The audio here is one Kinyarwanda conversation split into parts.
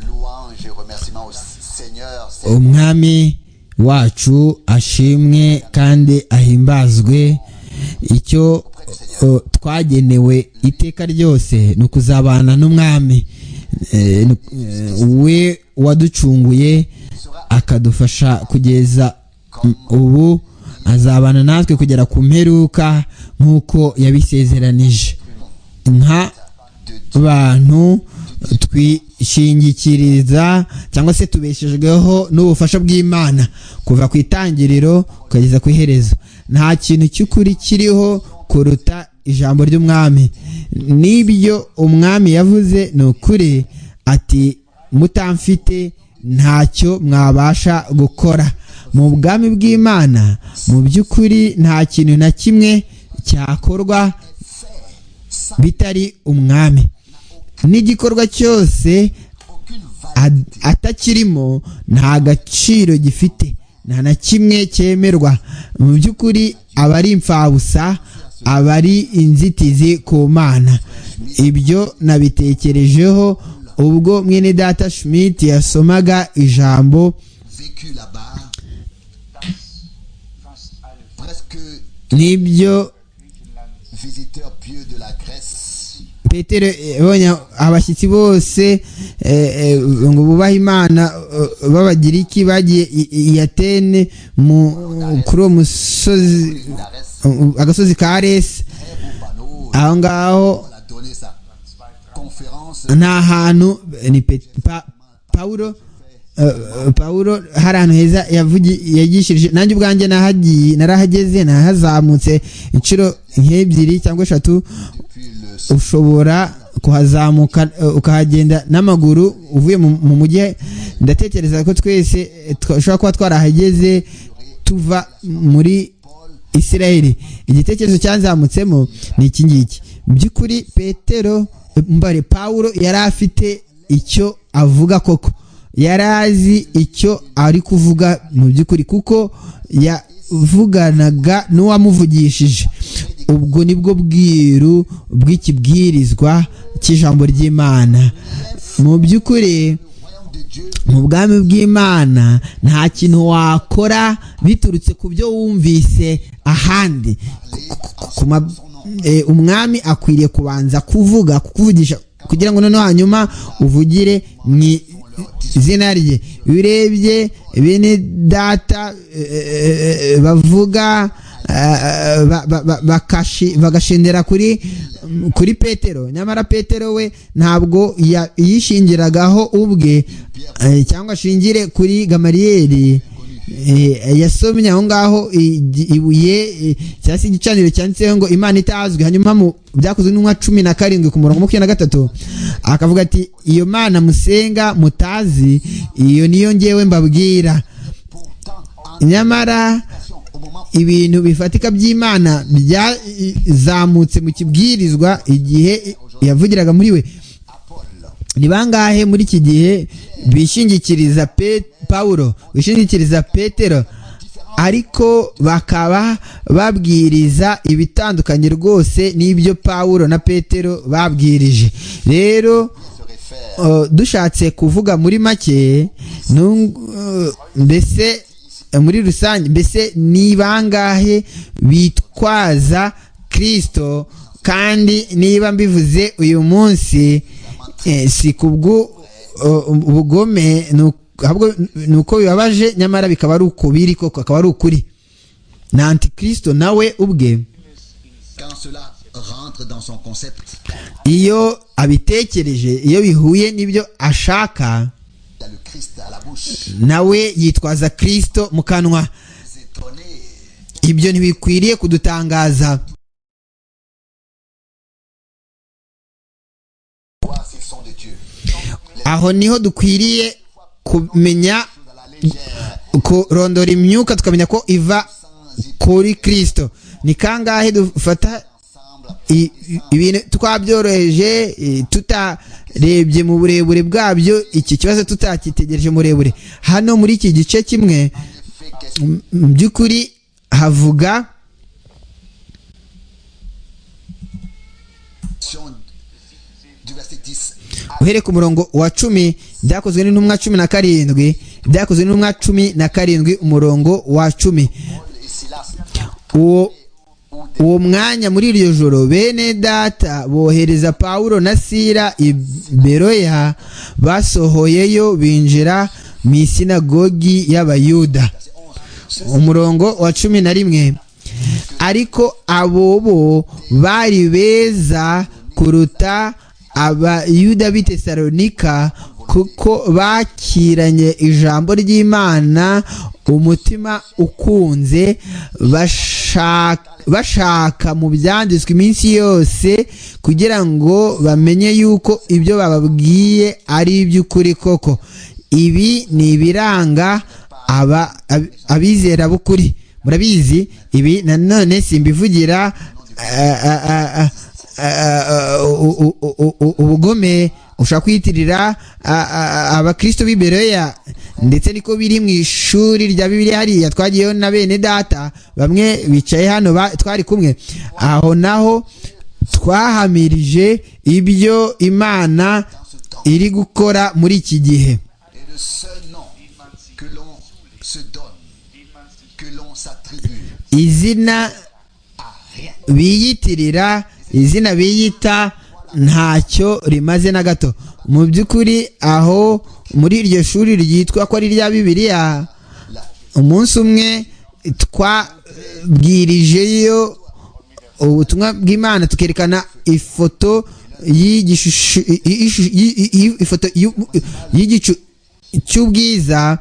louange et remerciement au Seigneur. Seigneur. umwami wacu ashimwe kandi ahimbazwe icyo o, twagenewe iteka ryose ni ukuzabana n'umwami Eh, ni- eh, we waducunguye akadufasha kugeza m- ubu azabana natwe kugera ku mperuka nk'uko yabisezeranije nka bantu twishingikiriza cyangwa se tubeshejweho n'ubufasha bw'imana kuva ku itangiriro ukageza ku iherezo nta kintu cy'ukuri kiriho kuruta ijambo ry'umwami n'ibyo umwami yavuze ni ukuri ati mutamfite ntacyo mwabasha gukora mu bwami bw'imana mu by'ukuri nta kintu na kimwe cyakorwa bitari umwami n'igikorwa cyose ad- atakirimo nta gaciro gifite nta na kimwe cyemerwa mu by'ukuri aba ari imfabusa aba ari inzitizi ku mana ibyo nabitekerejeho ubwo mwene data schmidt yasomaga ijambo Vécu là-bas, presque n'ibyo visiteur pieux de la Grèce. petero yabonye abashyitsi bose eh, eh, ngo bubahe imana eh, b'abagiriki bagiye i- i atene mu- kuri uwo musozi Darès, um, agasozi ka resi très beau panneau. aho ngaho On a donné sa conférence. ni ahantu ni pe- pa- pawulo eh, pawulo hari ahantu heza yavugi- yigishirije nanjye ubwanjye nahagiye narahageze nahazamutse inshuro nk'ebyiri cyangwa eshatu Depuis le ushobora kuhazamuka eh, ukahagenda n'amaguru uvuye mu mu mujyi ndatekereza ko twese eh, twashobora kuba twarahageze tuva muri isirayeli igitekerezo cyanzamutsemo ni iki ngiki mu by'ukuri petero eh, mbare pawulo yari afite icyo avuga koko yari azi icyo ari kuvuga mu by'ukuri kuko yavuganaga n'uwamuvugishije ubwo nibwo bwiru bw'ikibwirizwa cy'ijambo ry'imana mu royaume by'ukuri de Dieu mu bwami bw'imana nta kintu wakora biturutse ku byo wumvise ahandi Ku- ku- ku ma- eh, umwami akwiriye kubanza kuvuga kukuvugisha kugira ngo noneho hanyuma uvugire mu i- izina rye iyo urebye bene data eh, eh, eh, bavuga eh, ba- ba- ba- bakashi- bagashindira kuri mm, kuri petero nyamara petero we ntabwo ya- yishingiragaho ubwe eh, cyangwa ashingire kuri gamariyeri Eh, yasomye aho ngaho igi- ibuye eh, cyangwa se igicaniro cyanditseho ngo imana itazwi hanyuma mu byakozwe n'umwa cumi na karindwi ku murongo wa makumyabiri na gatatu akavuga ati iyo mana musenga mutazi iyo niyo ngewe mbabwira pourtant en nyamara action au moment ibintu bifatika by'imana byazamutse mu kibwirizwa igihe yavugiraga muri we ni bangahe muri iki gihe bishingikiriza Pe- pawulo bishingikiriza petero ariko bakaba babwiriza ibitandukanye rwose n'ibyo pawulo na petero babwirije rero se réfère Uh, dushatse kuvuga muri make nu- uh, mbese eh, muri rusange mbese ni bangahe bitwaza kirisito kandi niba mbivuze uyu munsi eh, si kubwo ubugome ni uku- ahubwo ni uko bibabaje nyamara bikaba ari uko biri koko akaba ari ukuri na antikristo nawe ubwe quand cela rentre dans son concept, iyo abitekereje iyo bihuye n'ibyo ashaka il y a le Christ à la bouche. nawe yitwaza kirisito mu kanwa Les étonnés, ibyo ntibikwiriye kudutangaza voir s'ils sont de Dieu. aho niho dukwiriye kumenya Dans la légère, kurondora imyuka tukamenya ko iva sans y kuri kirisito ni kangahe dufata ensemble, i- i- ibintu twabyoroheje i- tutarebye mu burebure bwabyo iki kibazo tutakitegereje murebure hano muri iki gice kimwe fait qu'est-ce m- mu by'ukuri havuga question du verset 10 uhereye ku murongo wa cumi byakozwe n'intumwa cumi na karindwi byakozwe n'intumwa cumi na karindwi umurongo wa cumi uwo uwo mwanya muri iryo joro bene data bohereza pawulo na sira i beroya basohoyeyo binjira mu isinagogi y'abayuda umurongo wa cumi na rimwe ariko abo bo bari beza kuruta abayuda b'i tesalonika kuko bakiranye ijambo ry'imana umutima ukunze bashaka bashaka mu byanditswe iminsi yose kugira ngo bamenye yuko ibyo bababwiye ari iby'ukuri koko ibi ni ibiranga abizera b'ukuri murabizi ibi nanone simbivugira ubugome ushaka kwiyitirira abakristo b'ibereya ndetse niko biri mu ishuri rya bibiliya hariya twagiyeho na bene data bamwe bicaye hano twari kumwe aho naho twahamirije ibyo imana iri gukora muri iki gihe izina biyitirira izina biyita ntacyo rimaze na gato mu by'ukuri aho muri iryo shuri ryitwa ko ari irya bibiliya umunsi umwe twabwirijeyo ubutumwa bw'imana tukerekana ifoto ifoto y'igicu cy'ubwiza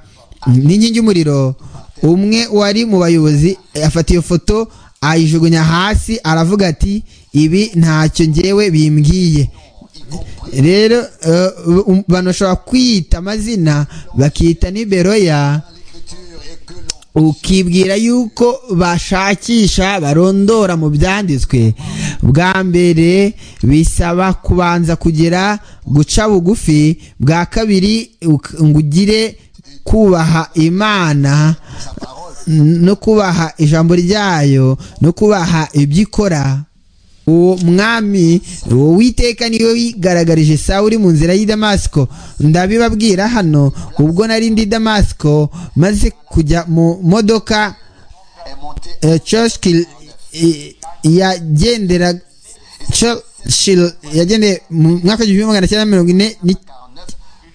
n'inkingi y'umuriro umwe wari mu bayobozi afata iyo foto ayijugunya hasi aravuga ati ibi ntacyo ngewe bimbwiye rero bantu bashobora kwiyita amazina bakita n'iberoya ukibwira yuko bashakisha barondora mu byanditswe bwa mbere bisaba kubanza kugira guca bugufi bwa kabiri ngo ugire kubaha imana no kubaha ijambo ryayo no kubaha ibyo ikora uwo mwami uwo witeka niyo wigaragarije sawa uri mu nzira y'i damasiko ndabibabwira hano ubwo nari ndi damasiko maze kujya mu modoka coshiki yagendera yagendeye mu mwaka w'igihumbi magana cyenda mirongo ine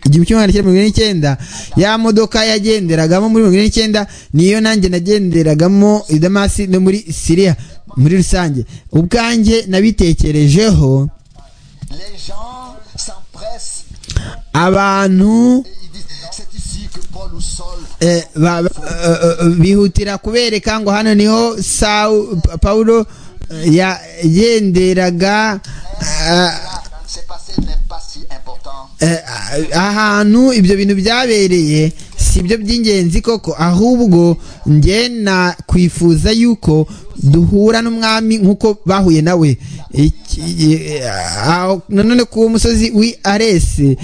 igihumbi kimwe magana cyenda mirongo ine n'icyenda ya modoka yagenderagamo muri mirongo ine n'icyenda niyo nanjye nagenderagamo i damasi no muri siriya muri rusange ubwanjye nabitekerejeho abantu bihutira kubereka ngo hano niho pawulo yagenderaga ahantu ibyo bintu byabereye si byo by'ingenzi koko ahubwo njye nakwifuza yuko duhura n'umwami nk'uko bahuye nawe nanone ku musozi w'i aresi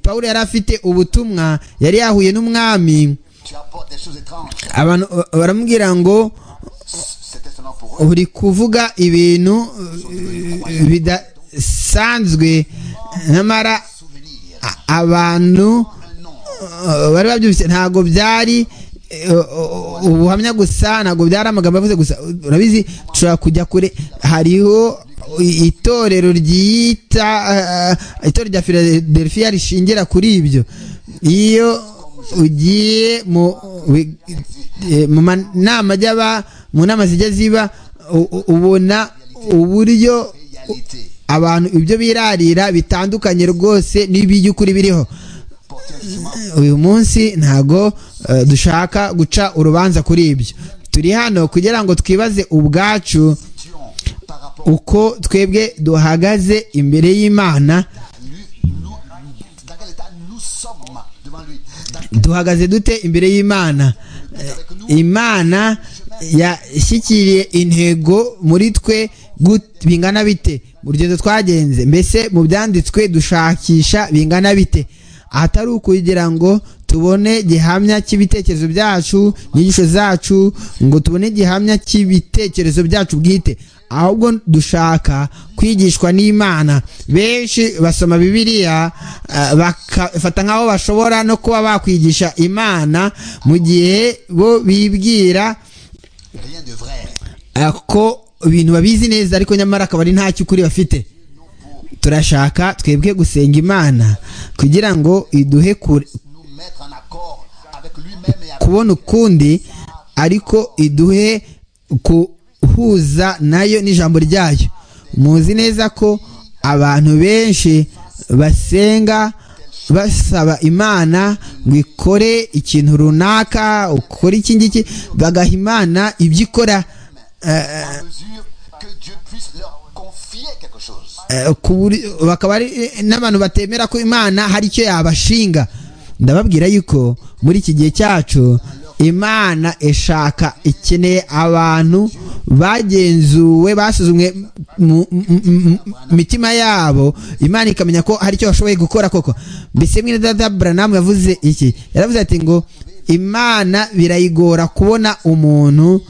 paul yari afite ubutumwa yari yahuye n'umwami abantu baramubwira ngo uri kuvuga ibintu bidasanzwe nyamara abantu bari babyumvise ntabwo byari ubuhamya gusa ntabwo byari amagambo yavuze gusa urabizi dushobora kujya kure hariho itorero ryita itorero rya philadelphia rishingira kuri ibyo iyo ugiye mu nama by'aba mu nama zijya ziba ubona uburyo abantu ibyo birarira bitandukanye rwose n'iby'ukuri biriho uyu munsi ntago dushaka guca urubanza kuri ibyo turi hano kugira ngo twibaze ubwacu uko twebwe duhagaze imbere y'imana duhagaze dute imbere y'imana imana yashyikiriye intego muri twe bingana bite mu rugendo twagenze mbese mu byanditswe dushakisha bingana bite ahatari ukugira ngo tubone gihamya cy'ibitekerezo byacu inyigisho zacu ngo tubone gihamya cy'ibitekerezo byacu bwite ahubwo dushaka kwigishwa n'imana benshi basoma bibiliya ah, bakafata nk'aho bashobora no kuba bakwigisha imana mu gihe bo bibwira Rien de vrai. ah, ko ibintu babizi neza ariko nyamara akaba ari nta cy'ukuri bafite turashaka twebwe gusenga imana kugira ngo iduhe kure- Nous mettre en accord avec lui-même et avec kubona ukundi ariko iduhe guhuza nayo n'ijambo ryayo muzi neza ko abantu benshi basenga basaba imana ngo ikore ikintu runaka ukore iki ngiki bagaha imana ibyo ikora eh, en mesure que Dieu puisse leur confier quelque chose. eh, ku buri- bakaba ari n'abantu batemera ko imana hari icyo yabashinga ndababwira yuko muri iki gihe cyacu imana ishaka ikeneye abantu bagenzuwe basuzumwe mu mu- mu- mu- mitima yabo imana ikamenya ko hari icyo bashoboye gukora koko mbese mwene dada buranamu yavuze iki yaravuze ati ngo imana birayigora kubona umuntu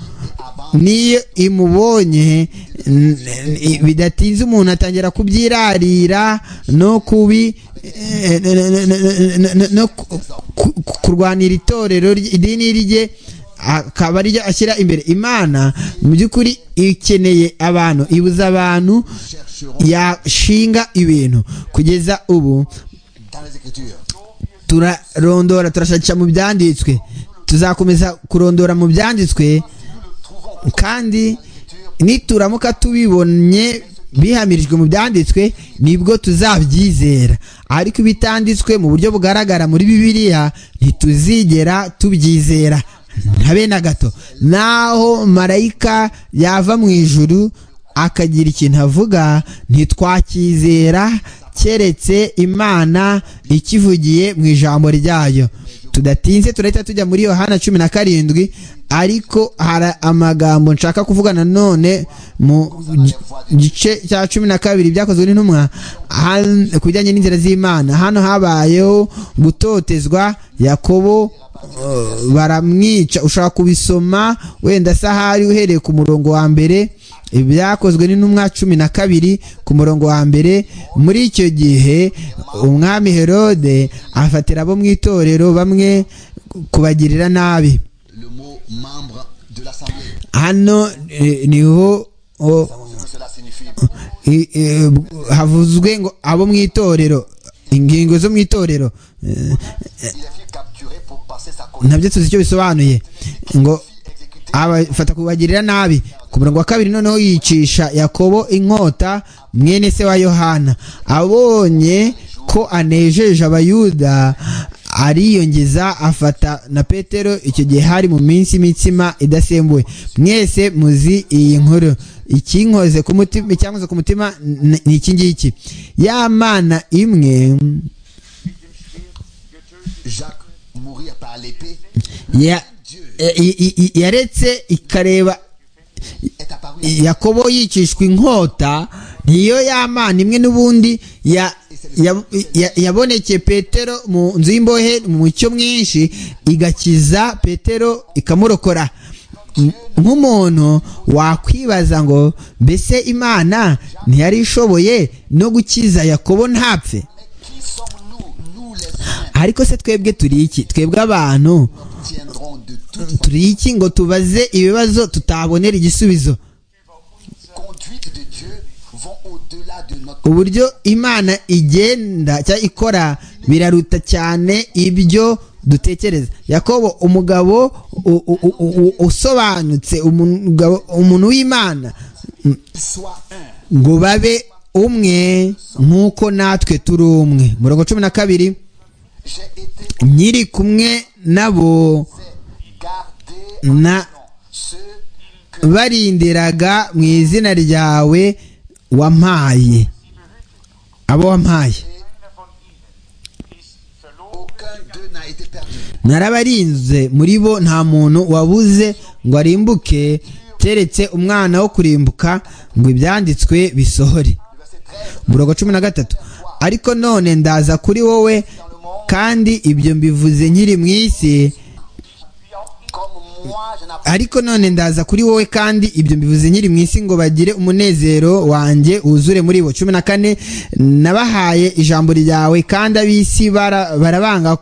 niyo imubonye n- n- bidatinze umuntu atangira kubyirarira no kubi eh, n- n- n- n- n- no ku- ku- kurwanira itorero ry- idini rye akaba aryo ashyira imbere imana mu by'ukuri ikeneye abantu ibuza abantu yashinga ibintu kugeza ubu Dans les Écritures, turarondora turashakisha mu byanditswe tuzakomeza kurondora mu byanditswe kandi nituramuka tubibonye bihamirijwe mu byanditswe nibwo tuzabyizera ariko ibitanditswe mu buryo bugaragara muri bibiliya ntituzigera tubyizera ntabe na gato naho marayika yava mu ijuru akagira ikintu avuga ntitwacyizera keretse imana ikivugiye mu ijambo ryayo tudatinze turahita tujya muri yohana cumi na karindwi ariko hari amagambo nshaka kuvuga nanone mu gi- gice cya cumi na kabiri byakozwe n'intumwa han- ku bijyanye n'inzira z'imana hano habayeho gutotezwa yakobo uh, baramwica ushaka kubisoma wenda se ahari uhereye ku murongo wa mbere ibyakozwe n'intumwa cumi na kabiri ku murongo wa mbere muri icyo gihe umwami herode afatira abo mu itorero bamwe kubagirira nabi le mot membre de l'Assemblée, hano eh, niho oh, ce que cela signifie. i- eh, havuzwe ngo abo mu itorero ingingo zo mu itorero eh, Il a fut capturé pour passer sa colère. nabyo tuzi icyo bisobanuye ngo abafata kubagirira nabi ku murongo wa kabiri noneho yicisha yakobo inkota mwene se wa yohana abonye ko anejeje abayuda ariyongeza afata na petero icyo gihe hari mu minsi imitsima idasembuwe mwese muzi iyi nkuru ikinkoze ku mutima icyankoze ku mutima ni ni iki ngiki ya mana imwe Jacques mourir par l'épée ya- i- i- i- yaretse ikareba est apparu yakobo yicishwa inkota niyo y'amana imwe n'ubundi ya- ya- ya- yabonekeye petero mu nzu y'imbohe mu mucyo mwinshi igakiza petero ikamurokora M- nk'umuntu wakwibaza ngo mbese imana ntiyari ishoboye no gukiza yakobo ntapfe Qui sommes-nous Nous les humains ariko se twebwe turi iki twebwe abantu tiendrons de toute turi iki ngo tubaze ibibazo tutabonera igisubizo conduite de Dieu vont au-delà de notre uburyo imana igenda cyangwa ikora biraruta cyane ibyo dutekereza yakobo umugabo u- u- u- u- usobanutse umugabo- umuntu w'imana soit un. ngo babe umwe nk'uko natwe turi umwe murongo cumi na kabiri J'ai été nyiri kumwe nabo gardé en na ceux que barindiraga mu izina ryawe wampaye abo wampaye aucun d'eux n'a été perdu. narabarinze muri bo nta muntu wabuze ngo arimbuke keretse umwana wo kurimbuka ngo ibyanditswe bisohore Le verset 13 murongo cumi na gatatu ariko none ndaza kuri wowe kandi ibyo mbivuze nkiri mu isi comme ariko none ndaza kuri wowe kandi ibyo mbivuze nyiri mu isi ngo bagire umunezero wanjye wuzure muri bo cumi na kane nabahaye ijambo ryawe kandi ab'isi bara- barabanga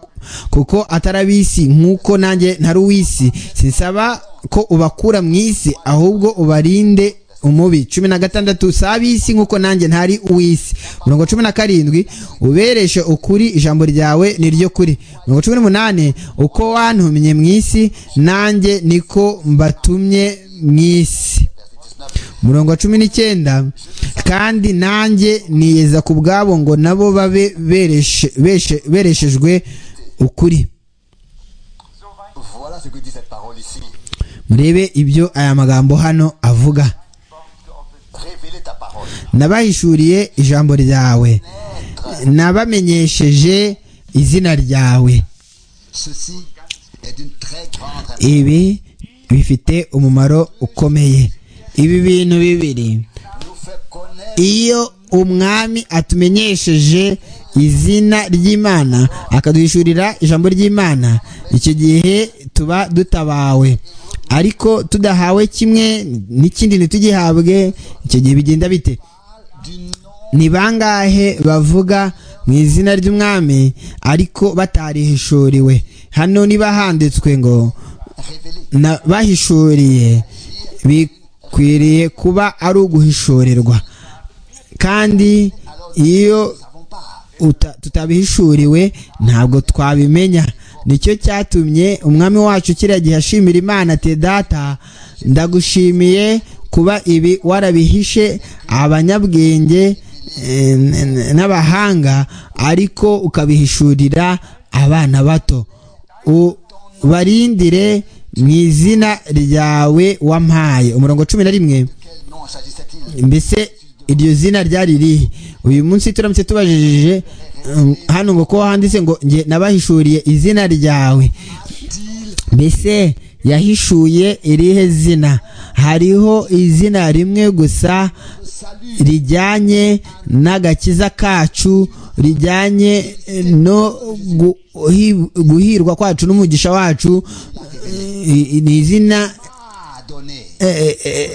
kuko atari ab'isi nk'uko nanjye ntari uw'isi sinsaba ko ubakura mu isi ahubwo ubarinde umubi cumi na gatandatu si ab'isi nk'uko nanjye ntari uw'isi mirongo cumi na karindwi ubereshe ukuri ijambo ryawe ni ryo kuri mirongo cumi n'umunani uko wantumye mu isi nanjye niko mbatumye mu isi murongo wa cumi n'icyenda kandi nanjye niyeza ku bwabo ngo nabo babe bereshe- beshe- bereshejwe ukuri Voilà ce que dit cette parole ici. murebe ibyo aya magambo hano avuga Révéler ta parole. nabahishuriye ijambo ryawe nabamenyesheje izina ryawe Ceci est d'une très grande importance. ibi bifite umumaro ukomeye ibi bintu bibiri Nous fait connaître iyo umwami atumenyesheje izina ry'imana akaduhishurira ijambo ry'imana icyo gihe tuba dutabawe ariko tudahawe kimwe n'ikindi ntitugihabwe icyo gihe bigenda bite du nom ni bangahe bavuga mu izina ry'umwami ariko batarihishuriwe hano niba handitswe ngo révélé. na- bahishuriye bikwiriye kuba ari uguhishurirwa kandi iyo Nous n'avons pas. uta- tutabihishuriwe ntabwo twabimenya nicyo cyatumye umwami wacu kiriya gihe ashimira imana ati data ndagushimiye kuba ibi warabihishe abanyabwenge eh, n- n- n'abahanga ariko ukabihishurira abana bato ubarindire mu izina ryawe wampaye umurongo cumi na rimwe Quel nom s'agissait-il mbese iryo zina ryari rihe uyu munsi turamutse tubajije um, hano ngo ko handitse ngo njye nabahishuriye izina ryawe mbese yahishuye irihe zina hariho izina rimwe gusa rijyanye n'agakiza kacu rijyanye eh, no guhi- guhirwa kwacu n'umugisha wacu eh, ni izina Ah, donné. eh, eh,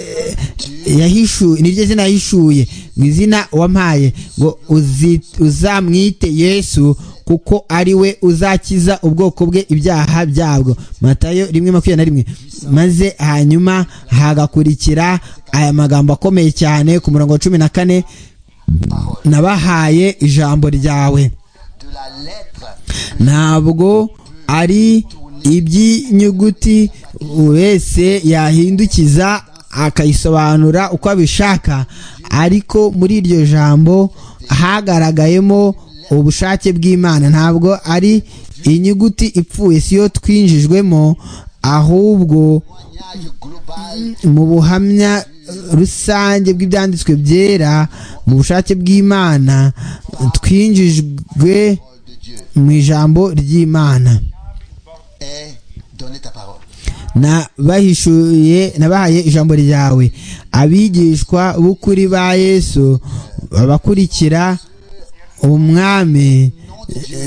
eh, yahishuye niryo zina yahishuye mu izina wampaye ngo uzi- uzamwite yesu kuko ari we uzakiza ubwoko bwe ibyaha byabwo matayo rimwe makumyabiri na rimwe maze hanyuma hagakurikira aya magambo akomeye cyane ku murongo wa cumi na kane nabahaye ijambo ryawe De la lettre ntabwo ari iby'inyuguti wese yahindukiza akayisobanura uko abishaka ariko muri iryo jambo hagaragayemo ubushake bw'imana ntabwo ari inyuguti ipfuye si yo twinjijwemo ahubwo témoignage global mu buhamya rusange bw'ibyanditswe byera mu bushake bw'imana twinjijwe de Dieu. mu ijambo ry'imana Et donner ta parole. nabahishuye nabahaye ijambo ryawe abigishwa b'ukuri ba yesu babakurikira umwami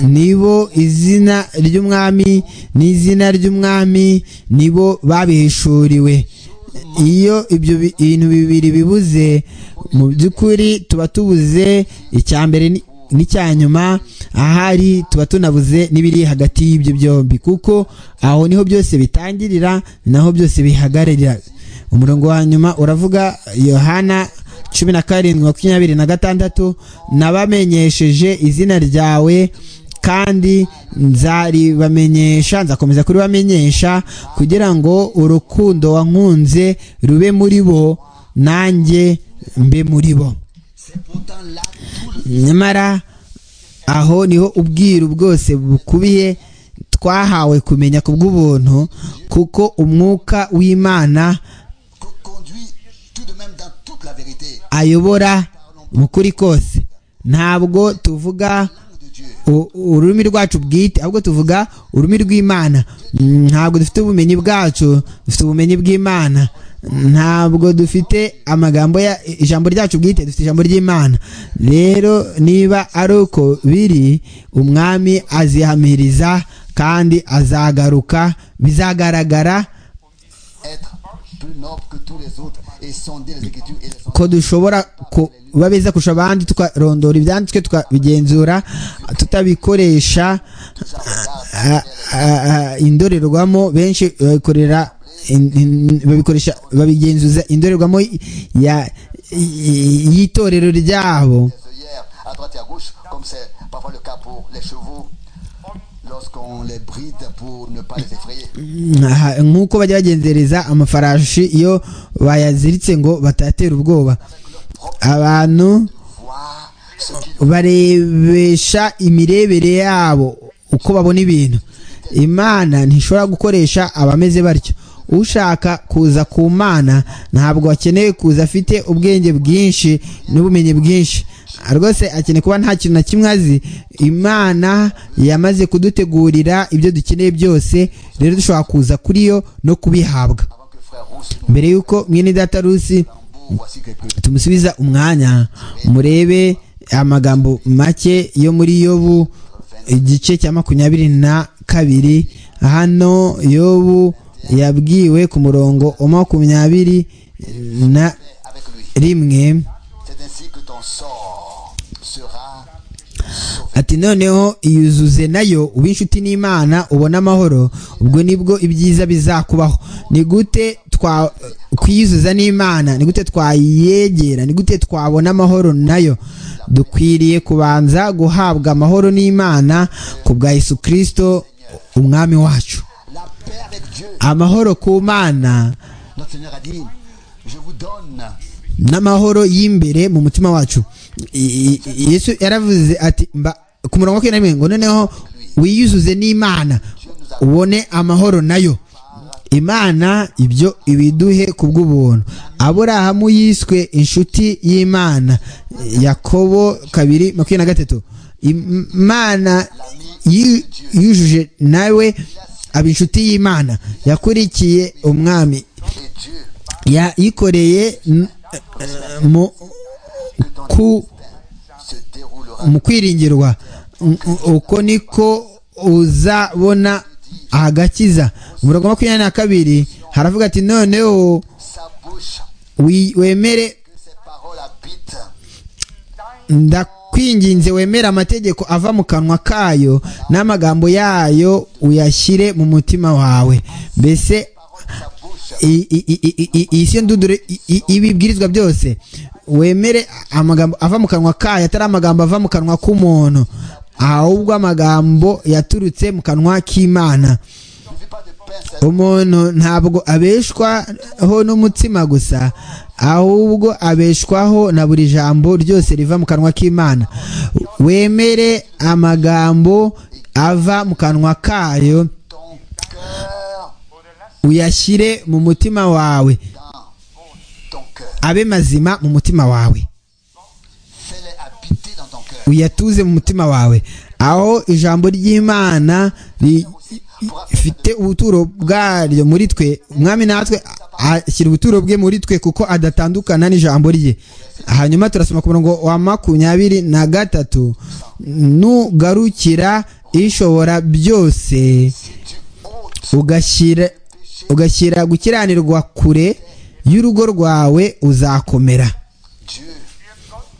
nibo izina ry'umwami n'izina ry'umwami nibo babihishuriwe iyo ibyo bi- bintu bibiri bibuze mu by'ukuri tuba tubuze icya mbere ni- n'icya nyuma ahari tuba tunabuze n'ibiri hagati y'ibyo byombi kuko aho niho byose bitangirira naho byose bihagararira umurongo wa nyuma uravuga yohana cumi na karindwi makumyabiri na gatandatu nabamenyesheje izina ryawe kandi nzaribamenyesha nzakomeza kuribamenyesha kugira ngo urukundo wankunze rube muri bo nanjye mbe muri bo C'est pourtant là tout le nyamara aho niho ubwiru bwose bukubiye twahawe kumenya ku bw'ubuntu kuko umwuka w'imana que conduit tout de même dans toute la vérité. ayobora mu kuri kose ntabwo tuvuga Langue de Dieu. u- ururimi rwacu bwite ahubwo tuvuga ururimi rw'imana Mm, ntabwo dufite ubumenyi bwacu dufite ubumenyi bw'imana ntabwo dufite amagambo ya ijambo ryacu bwite dufite ijambo ry'imana rero niba ari uko biri umwami azihamiriza kandi azagaruka bizagaragara être plus noble que tous les autres et sonder les Écritures et les sonder. ko dushobora kuba beza kurusha abandi tukarondora ibyanditswe tukabigenzura tutabikoresha ah, ah, ah, indorerwamo benshi babikorera in- in- babikoresha babigenzuza indorerwamo ya- y- y'itorero ryabo les œillères à droite et à gauche, comme c'est parfois le cas pour les chevaux, lorsqu'on les bride pour ne pas les effrayer. Aha, nk'uko bajya bagenzereza amafarashi iyo bayaziritse ngo batatera ubwoba abantu Voir ce qu'ils barebesha imirebere yabo uko babona ibintu imana ntishobora gukoresha abameze batyo ushaka kuza ku mana ntabwo akeneye kuza afite ubwenge bwinshi n'ubumenyi bwinshi rwose akeneye kuba nta kintu na kimwe azi imana yamaze kudutegurira ibyo dukeneye byose rero dushobora kuza kuri yo no kubihabwa avant que frère Rousse nous mbere y'uko mwene data rusi tambour, voici quelques tumusubiza umwanya murebe amagambo make yo muri yobu igice cya makumyabiri na kabiri hano yobu yabwiwe ku murongo wa makumyabiri na avec lui. rimwe C'est ainsi que ton sort sera sauvé. ati noneho iyuzuze nayo uba inshuti n'imana ubone amahoro ubwo nibwo ibyiza bizakubaho ni gute twa kwiyuzuza n'imana ni gute twayegera ni gute twabona amahoro nayo dukwiriye kubanza guhabwa amahoro n'imana ku bwa yesu kirisito umwami wacu La paix avec Dieu. amahoro ku mana Notre Seigneur a dit, je vous donne n'amahoro y'imbere mu mutima wacu I- i- yesu yaravuze ati mba ku murongo wa makumyabiri na rimwe ngo noneho wiyuzuze n'imana ubone amahoro nayo imana ibyo ibiduhe ku bw'ubuntu aburahamu yiswe inshuti y'imana yakobo kabiri makumyabiri na gatatu imana yu- yujuje nawe aba inshuti y'imana yakurikiye umwami et Dieu yayikoreye n- mu que ton ku se déroulera. mu kwiringirwa N- uko niko uzabona agakiza umurongo wa makumyabiri na kabiri haravuga ati noneho Sa bouche, wi- wemere que ses paroles habitent. ndakwinginze wemere amategeko ava mu kanwa kayo n'amagambo yayo uyashyire mu mutima wawe mbese Parole de sa bouche. i- i- i- i- i- iyi siyo ndunduro i- i- ibibwirizwa byose wemere amagambo ava mu kanwa kayo atari amagambo ava mu kanwa k'umuntu ahubwo amagambo yaturutse mu kanwa k'imana Ne vis pas de pain, c'est umuntu ntabwo abeshwaho n'umutsima gusa ahubwo abeshwaho na buri jambo ryose riva mu kanwa k'imana wemere amagambo ava mu kanwa kayo ton cœur uyashyire mu mutima wawe dans ton cœur. abe mazima mu mutima wawe Fais-les habiter dans ton cœur. uyatuze mu mutima wawe aho ijambo ry'imana rifite ubuturo bwaryo muri twe umwami natwe ashyira ubuturo bwe muri twe kuko adatandukana n'ijambo rye hanyuma turasoma ku murongo wa makumyabiri na gatatu nugarukira ishobora byose Si tu ôtes ugashyira ugashyira gukiranirwa kure y'urugo rwawe uzakomera Dieu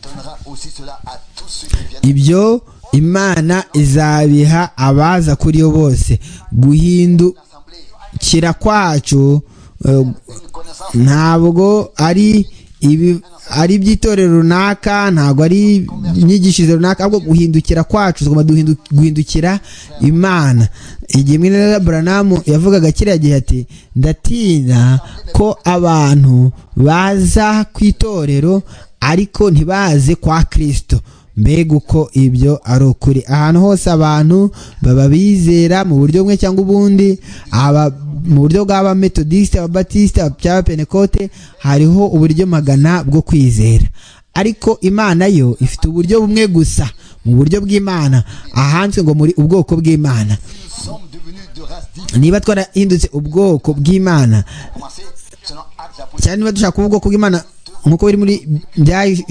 donnera aussi cela à tous ceux qui viennent. ibyo imana izabiha abaza kuri yo bose guhindukira L'assemblée, kwacu eh, une connaissance ntabwo ari ibi ari iby'itorero runaka ntabwo ari inyigishirize runaka ahubwo guhindukira kwacu tugomba duhindu- guhindukira imana igihe mwene na buranamu yavugaga kiriya gihe ati ndatinya ko abantu baza ku itorero ariko ntibaze kwa kirisito mbega uko ibyo ari ukuri ahantu hose abantu baba bizera mu buryo bumwe cyangwa ubundi aba mu buryo bw'abametodisite ababatisite abapentekote hariho uburyo magana bwo kwizera ariko imana yo ifite uburyo bumwe gusa mu buryo bw'imana ahanditswe ngo muri ubwoko bw'imana nous sommes devenus de race différente. niba twarahindutse ubwoko bw'imana Commencez selon Actes apôtres. cyane niba dushaka kuba ubwoko bw'imana nk'uko biri muri bya-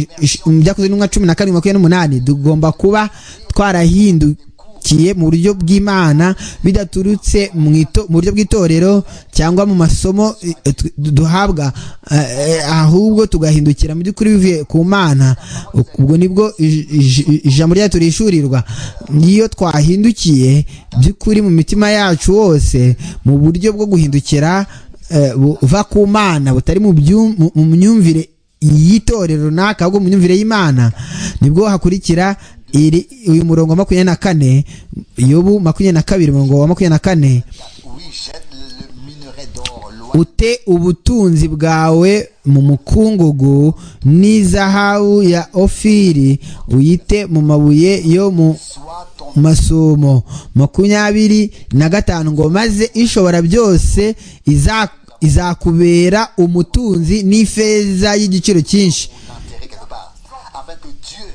byakozwe n'umwa cumi na karindwi makumyabiri n'umunani tugomba kuba twarahindukiye bashyigikiye mu buryo bw'imana bidaturutse mu ito- mu buryo bw'itorero cyangwa mu masomo eh, tu- duhabwa eh, eh, ahubwo tugahindukira mu by'ukuri bivuye ku mana ubwo nibwo ij- ij- ijambo ryacu rishurirwa iyo twahindukiye by'ukuri mu mitima yacu hose mu buryo bwo guhindukira eh, buva ku mana butari mu byu- mu- mu myumvire y'itorero runaka ahubwo mu myumvire y'imana nibwo hakurikira iri- uyu murongo wa makumyabiri na kane yobu makumyabiri na kabiri umurongo wa makumyabiri na kane Oui, jette le minerai d'or loin ute ubutunzi bwawe mu mukungugu n'izahabu ya ofiri uyite mu mabuye yo mu soit ton masumo makumyabiri na gatanu ngo maze ishobora byose iza- izakubera umutunzi n'ifeza y'igiciro cyinshi intérêt quelque part, afin que Dieu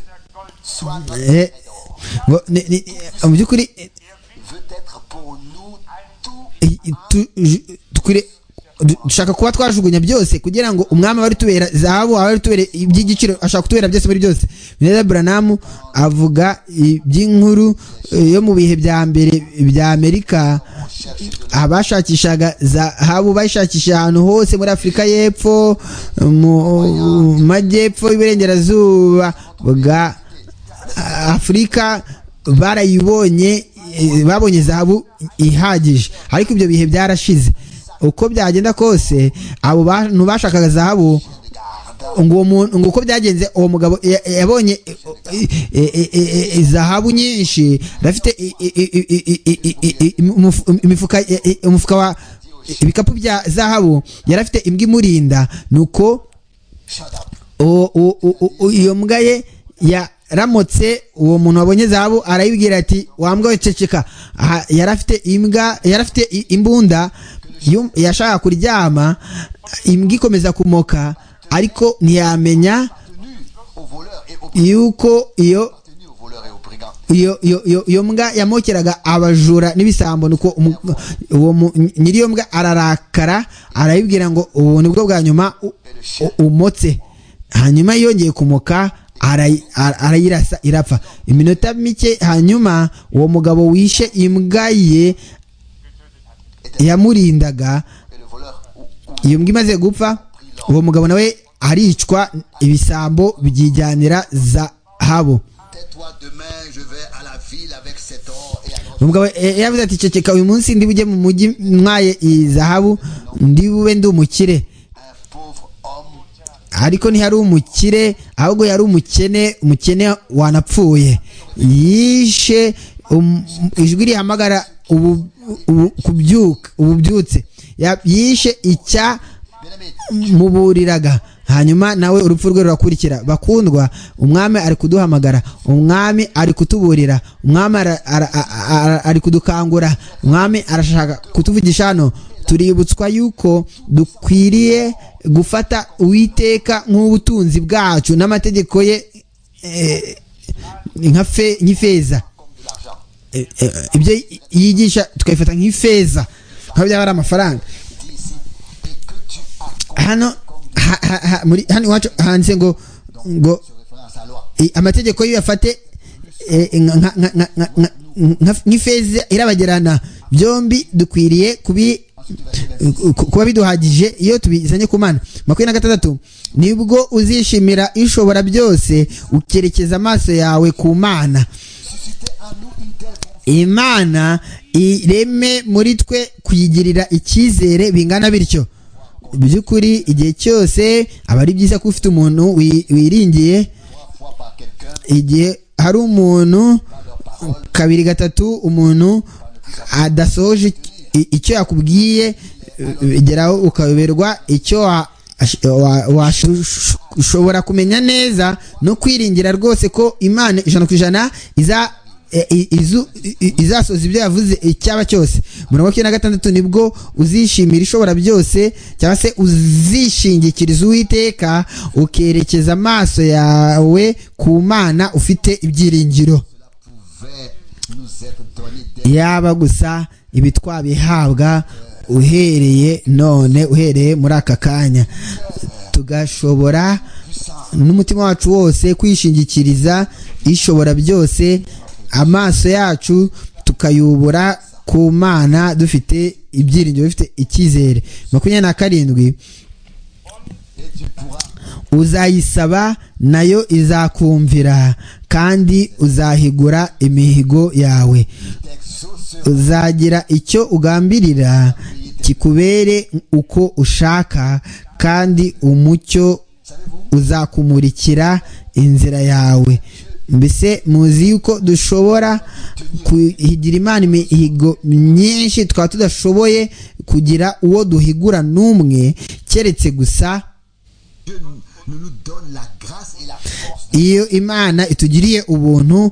soit notre Eh, minerai d'or. ngo ni- ni- mu by'ukuri eh, Veut être pour nous tout eh, tu- ju- tukure- du- dushaka kuba twajugunya byose kugira ngo umwami aba ari tubera zahabu aba ari tubera iby'igiciro ashaka kutubera byose muri byose neza buranamu avuga iby'inkuru eh, yo mu bihe bya mbere bya amerika abashakishaga zahabu bayishakisha ahantu hose muri afurika y'epfo mu majyepfo y'iburengerazuba bwa afurika barayibonye eh, babonye zahabu ihagije ariko ibyo bihe byarashize uko byagenda kose abo bantu bashakaga zahabu ngo uwo muntu ngo uko byagenze uwo mugabo ya- ya- yabonye eh, eh, eh, eh, eh, eh, zahabu nyinshi rafite i- i- i- i- i- i- i- i- i- umufu- imifuka eh, eh, umufuka wa ibikapu bya zahabu yari afite imbwa imurinda nuko shut up. uwo- uwo- uwo- uwo- iyo mbwa ye yaramutse uwo muntu wabonye zahabu arayibwira ati wa mbwa we ceceka Aha, yari afite imbwa yari afite i- imbunda yum- yashakaga kuryama imbwa ikomeza kumoka ariko ntiyamenya Tenu aux voleurs et aux yuko iyo tenu aux voleurs et aux brigands. iyo iyo iyo iyo mbwa yamokeraga abajura n'ibisambo nuko umu- uwo mu- nyiri iyo mbwa ararakara arayibwira ngo ubu ni bwo bwa nyuma u- u- umotse hanyuma yongeye kumuka arayi- ara- arayirasa irapfa iminota mike hanyuma uwo mugabo wishe imbwa ye yamurindaga Et le voleur ou- ou iyo mbwa imaze gupfa uwo mugabo nawe aricwa ibisambo byijyanira zahabu tais-toi demain, je vais à la ville avec cet or et à umugabo eh, yavuze ati ceceka uyu munsi ndi bujye mu mujyi mwaye iyi zahabu ndi bube ndi umukire un pauvre homme ariko ntihari umukire ahubwo yari umukene umukene wanapfuye yishe um- ijwi rihamagara ubu- ubu- kubyuka ububyutse Ya- yishe icya muburiraga hanyuma nawe urupfu rwe rurakurikira bakundwa umwami ari kuduhamagara umwami ari kutuburira umwami ara- ara- a- a- ari kudukangura umwami arashaka kutuvugisha hano tuributswa yuko dukwiriye gufata uwiteka nk'ubutunzi bwacu n'amategeko ye eh, nka fe- nk'ifeza comme de l'argent. Eh, eh, ibyo yigisha tukabifata nk'ifeza aho byaba ari amafaranga Dis ici, et que tu accomplis hano ha, ha, ha, muri hano iwacu handitse ngo ngo ce référence à la loi. i- amategeko yo yafate eh, nka- nka- nka- nka- nka- nka- nka- nk'ifeza irabagirana byombi dukwiriye kubi Ensuite, tu vas dire, ku- kuba biduhagije iyo tubizanye ku mana makumyabiri na gatandatu nibwo uzishimira ishobora byose ukerekeza amaso yawe ku mana suscitez en nous une telle confiance imana ireme muri twe kuyigirira icyizere bingana bityo mu by'ukuri igihe cyose aba ari byiza ko ufite umuntu wi- wiringiye trois fois par quelqu'un, igihe hari umuntu leur parole, kabiri gatatu umuntu adasohoje i- icyo yakubwiye eh, geraho ukayoberwa icyo wa- ash- wa- washu- ushobora kumenya neza no kwiringira rwose ko imana ijana ku ijana iza e- i- izu- i- i- izasoza ibyo yavuze icyaba cyose umurongo wa cumi na gatandatu nibwo uzishimira ishobora byose cyangwa se uzishingikiriza uwiteka ukerekeza amaso yawe ku mana ufite ibyiringiro pouvait nous être donné dès yaba gusa ibi twabihabwa uhereye none uhereye muri aka kanya tugashobora n'umutima wacu wose kwishingikiriza ishobora byose amaso yacu tukayobora ku mana dufite ibyiringiro bifite icyizere makumyabiri na karindwi uzayisaba nayo izakumvira kandi uzahigura imihigo yawe uzagira icyo ugambirira kikubere uko ushaka kandi umucyo uzakumurikira inzira yawe mbese muzi yuko dushobora kuhigira imana imihigo myinshi twaba tudashoboye kugira uwo duhigura n'umwe keretse gusa iyo imana itugiriye ubuntu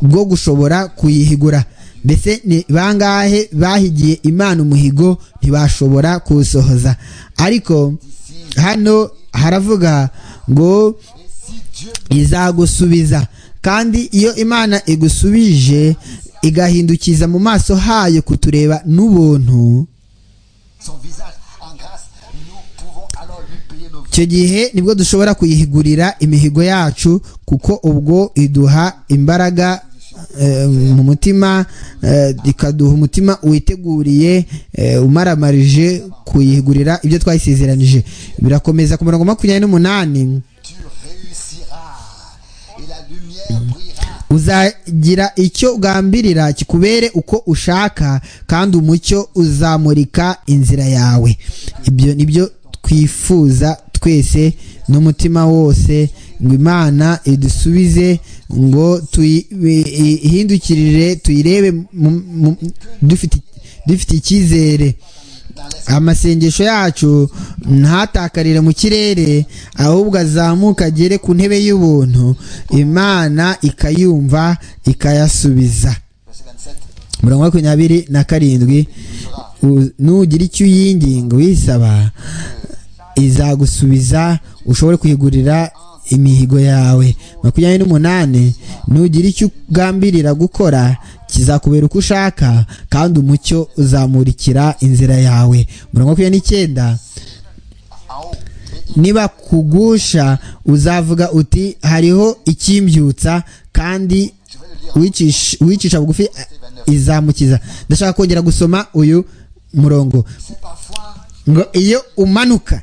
bwo gushobora kuyihigura mbese ni bangahe bahigiye imana umuhigo ntibashobora kuwusohoza ariko hano haravuga ngo izagusubiza kandi iyo imana igusubije igahindukiza mu maso hayo kutureba n'ubuntu icyo gihe nibwo dushobora kuyihigurira imihigo yacu kuko ubwo iduha imbaraga mu mutima ikaduha umutima witeguriye umaramarije kuyihigurira ibyo twayisizeranije birakomeza ku murongo makumyabiri n'umunani uzagira icyo ugambirira kikubere uko ushaka kandi umucyo uzamurika inzira yawe ibyo nibyo twifuza twese n'umutima wose ngo imana idusubize ngo tuyihindukirire tuyirebe dufite icyizere amasengesho yacu ntatakarire mu kirere ahubwo azamuka agere ku ntebe y'ubuntu imana ikayumva ikayasubiza mirongo makumyabiri na karindwi nugira icyo uyinginga uyisaba izagusubiza ushobore kuyigurira imihigo yawe makumyabiri n'umunani nugira icyo ugambirira gukora kizakubera uko ushaka kandi umucyo uzamurikira inzira yawe mirongo makumyabiri n'icyenda niba kugusha uzavuga uti hariho ikimbyutsa kandi wicisha bugufi izamukiza ndashaka kongera gusoma uyu murongo ngo iyo umanuka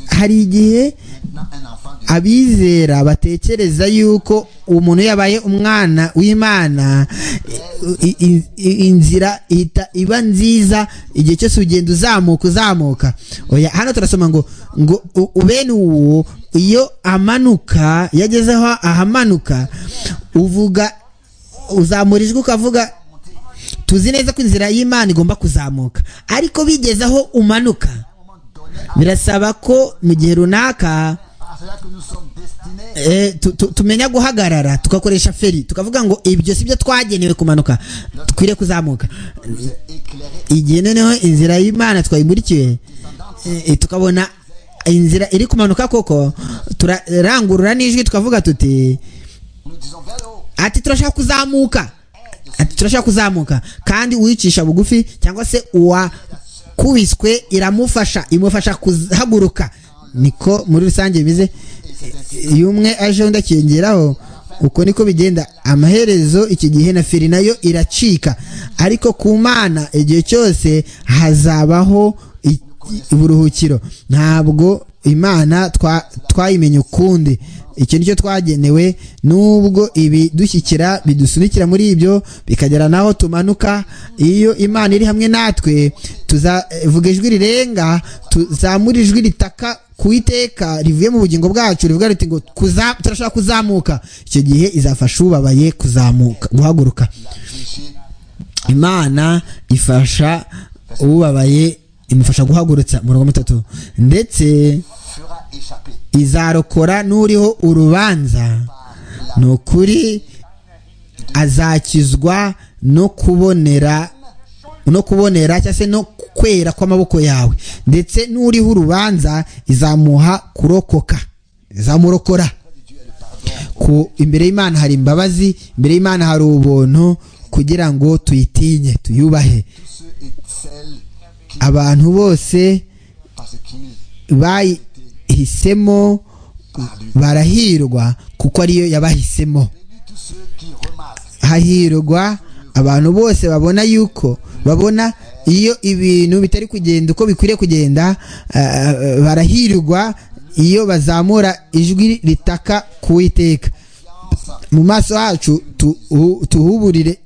hari igihe abizera batekereza yuko umuntu yabaye umwana w'imana inzira ihita iba nziza igihe cyose ugenda uzamuka uzamuka hano turasoma ngo ngo ubene uwo iyo amanuka yageze aho ahamanuka uvuga uzamura ijwi ukavuga tuzi neza ko inzira y'imana igomba kuzamuka ariko bigeze aho umanuka birasaba ko mu gihe runaka tumenya guhagarara tugakoresha feri tukavuga ngo ibyo si byo twagenewe kumanuka dukwiriye kuzamuka igihe noneho inzira y'imana twayimurikiwe tukabona inzira iri kumanuka koko turarangurura n'ijwi tukavuga tuti ati turashaka kuzamuka ati turashaka kuzamuka kandi uwicisha bugufi cyangwa se uwa kubiswe iramufasha imufasha kuhaguruka niko muri rusange bimeze iyo umwe aje undi akiyongeraho uko niko bigenda amaherezo iki gihe na feri nayo iracika ariko ku mana igihe cyose hazabaho uburuhukiro ntabwo imana twayimenye ukundi icyo nicyo twagenewe nubwo ibi dushyikira bidusunikira muri ibyo bikagera naho tumanuka iyo imana iri hamwe natwe tuzavuga ijwi rirenga tuzamura ijwi ritaka ku iteka rivuye mu bugingo bwacu rivuga riti ngo turashaka kuzamuka icyo gihe izafasha ubabaye kuzamuka guhaguruka imana ifasha ubabaye imufasha guhagurutsa mirongo itatu ndetse izarokora n'uriho urubanza ni ukuri azakizwa no kubonera no kubonera cyangwa se no kwera kw'amaboko yawe ndetse n'uriho urubanza izamuha kurokoka izamurokora ku imbere y'imana hari imbabazi imbere y'imana hari ubuntu kugira ngo tuyitinye tuyubahe abantu bose bayihisemo barahirwa kuko ariyo yabahisemo hahirwa abantu bose babona yuko babona iyo ibintu bitari kugenda uko bikwiriye kugenda ah, barahirwa iyo bazamura ijwi ritaka kuwiteka mu maso hacu tuhu- tuhuburire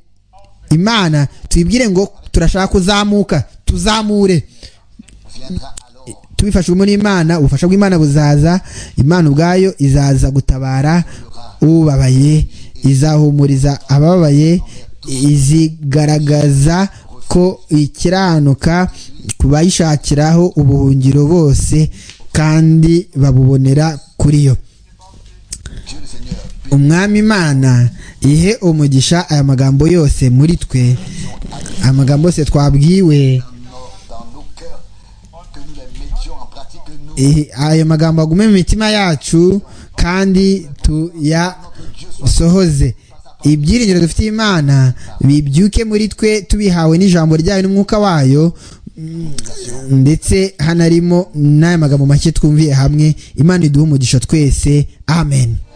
imana tuyibwire ngo turashaka kuzamuka tuzamure viendra alors tubifashijwemo n'imana ubufasha bw'imana buzaza imana ubwayo izaza gutabara ubabaye izahumuriza abababaye izigaragaza ko ikiranuka ku bayishakiraho ubuhungiro bose kandi babubonera kuri yo Dieu le Seigneur umwami imana ihe umugisha aya magambo yose muri twe amagambo yose twabwiwe nos- dans nos cœurs que nous les mettions en pratique que nous eh, ayo magambo agume mu mitima yacu kandi tuyasohoze ibyiringiro dufitiye imana bibyuke muri twe tubihawe n'ijambo ryayo n'umwuka wayo mm, ndetse hanarimo n'aya magambo make twumviye hamwe imana iduhe umugisha twese amen